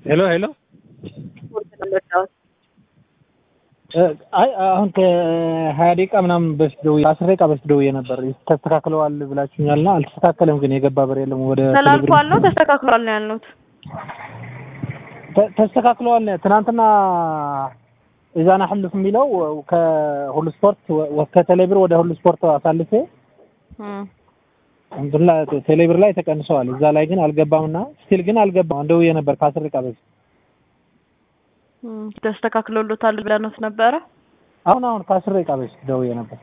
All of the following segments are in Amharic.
ሄሎ ሄሎ አይ አሁን ከሀያ ደቂቃ ምናምን በፊት ደውዬ አስር ደቂቃ በፊት ደውዬ ነበር ተስተካክለዋል ብላችሁኛልና አልተስተካከለም። ግን የገባ ብር የለም ወደ ተላልፏል ነው ተስተካክሏል ነው ያልነውት። ተ- ተስተካክለዋል ነው ትናንትና ኢዛና ሕልፍ የሚለው ከሁሉ ስፖርት ወ- ከቴሌብር ወደ ሁሉ ስፖርት አሳልፌ እም። እንትን ላይ ቴሌብር ላይ ተቀንሰዋል። እዛ ላይ ግን አልገባምና ስቲል ግን አልገባም። ደውዬ ነበር ከአስር ደቂቃ በፊት እም። ተስተካክሎሎታል ብለኖት ነበረ። አሁን አሁን ከአስር ደቂቃ በፊት ደውዬ ነበር።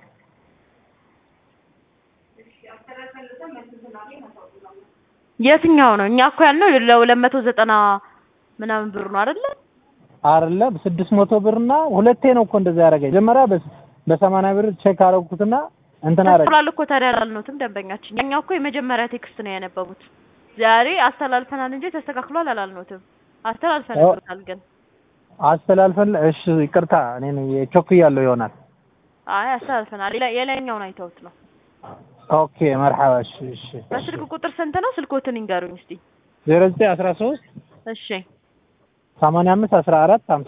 የትኛው ነው? እኛ እኮ ያልነው ለሁለት መቶ ዘጠና ምናምን ብር ነው አይደለ? አይደለም ስድስት መቶ ብርና ሁለቴ ነው እኮ እንደዛ ያደረገኝ። መጀመሪያ በ- በሰማንያ ብር ቼክ አደረኩትና እንትን አደረገ። ተስተካክሏል እኮ ታዲያ አላልነውትም ደንበኛችን። እኛ እኮ የመጀመሪያ ቴክስት ነው ያነበቡት። ዛሬ አስተላልፈናል እንጂ ተስተካክሏል አላልነውትም። አስተላልፈናል ግን አስተላልፈን እሺ፣ ይቅርታ እኔ ነኝ ቾክያለሁ ይሆናል። አይ አስተላልፈናል። የላ- የላይኛውን አይተውት ነው። ኦኬ መርሐባ። እሺ እሺ በስልክ ቁጥር ስንት ነው? ስልኮትን ይንገሩኝ እስቲ። ዜሮ ዘጠኝ አስራ ሶስት እሺ ሰማንያ አምስት አስራ አራት ሀምሳ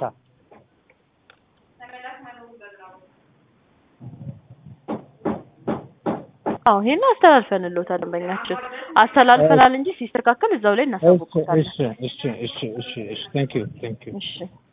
አዎ ይሄን አስተላልፈንልዎታል ደንበኛችን። አስተላልፈናል እንጂ ሲስተካከል እዛው ላይ እሺ እናሳውቅዎታለን። እሺ እሺ እሺ እሺ እሺ ቴንክ ዩ ቴንክ ዩ እሺ